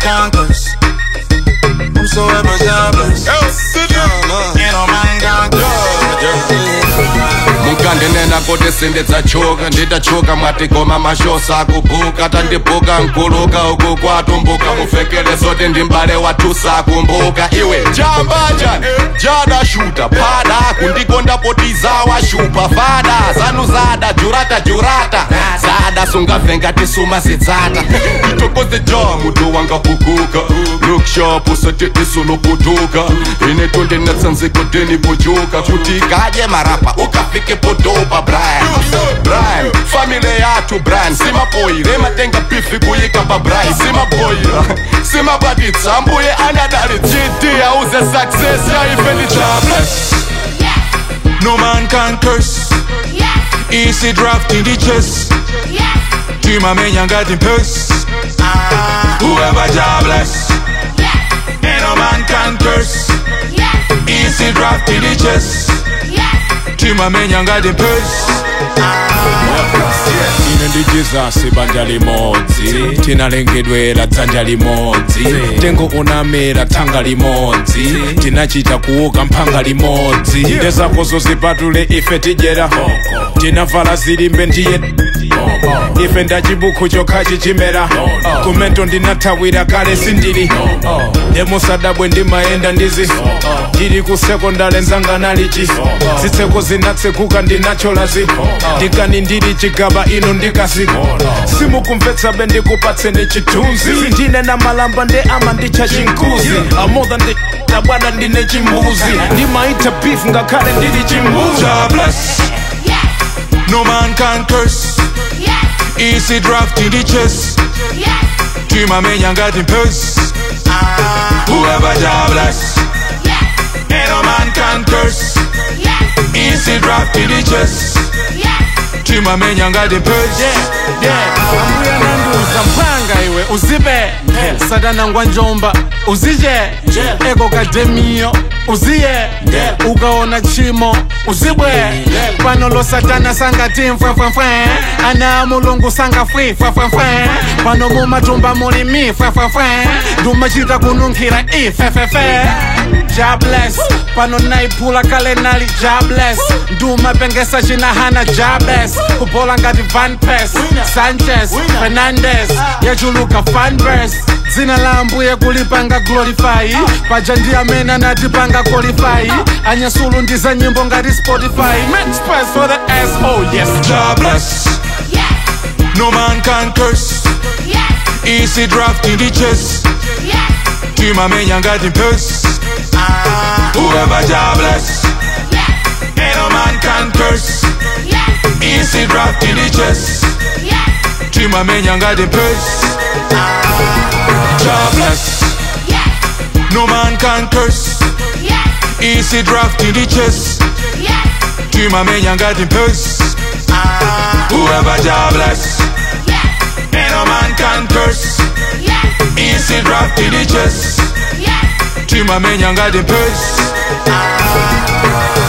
can curse. I'm so ever jobless. Ain't no man can curse. munkandinena kuti sindidzachoka nditachoka mwatigoma mashosa akubhuka tandibhuka nkuluka uku kwatumbuka mufekele zoti ndimbale wathusa akumbuka iwe jambanja jadashuta pada kundikonda potiza washupa fada zanu zada jurata jurata zada sungavhenga tisuma zidzata itokoze ja mutu wanga pukuka lookshop usati isoloputuka ine tonde natsanziko deni pojuka kuti kaje marapa ukafike podopa brian brian famile yathu brian simapoyire matenga bifi kuyika pa brian simapoyira simabaditsa mbuye anadali gd auze success yaifeni jobless No man can curse. Easy draft in the chest. Dream a man young got in purse. Whoever jobless. Ain't no man can curse. Easy draft in the chest. Dream a man young got in purse. ine ndi jesus banja limodzi tinalengedwera dzanja limodzi tengo unamera thanga limodzi tinachita kuuka mphanga limodzi ndezakozo zipatule ife tidyera tinavala zilimbe ndiye ife ndachibukhu chokha chichimera kumento ndinathawira kale sindili ndemusadabwe ndimayenda ndizi ndili ku sekondale nzanga nalichi zitseko zinatsekuka ndinacholazi ndikani ndili chigaba ino ndikasi simukumvetsa be ndikupatseni chithunzi ndine na malamba nde ama ndicha chinkuzi amodha ndi tabwana ndine chimbuzi ndimaita beef ngakhale ndili chimbuzi Jobless. No man can curse. Easy draft in the chest. Dream a man young got in purse. Whoever jobless. Ain't no man can curse. Easy draft in the chest. Dream a man young got in purse. ambuya nanduza mphanga iwe uzibe satanangwa njomba uzije eko kademiyo uziye ukaona chimo uzibwe pano lo satana sangati mfwefwefwe ana mulungu sanga fwi fwefwefwe pano mumatumba muli mi fwefwefwe ndumachita kununkhira ifefefe jobless pano naiphula kale nali jobless ndumapengesa chinahana jobless kubola ngati van pes sanchez fernandes yachuluka fanbers dzina la ambuye kulipanga glorify paja ndi amene anatipanga qualify anyasulu ndi za nyimbo ngati spotify make space for the s oh yes Jobless. No man can curse. Easy draft in the chest. Dream a man young got in purse. Whoever jobless. Ain't no man can curse. Easy draft in the chest. Dream a man young got in purse. Jobless. No man can curse. Easy draft in the chest. Dream a man young got in purse. Whoever jobless. Ain't no man can curse. Easy draft in the chest. Dream a man young got in purse.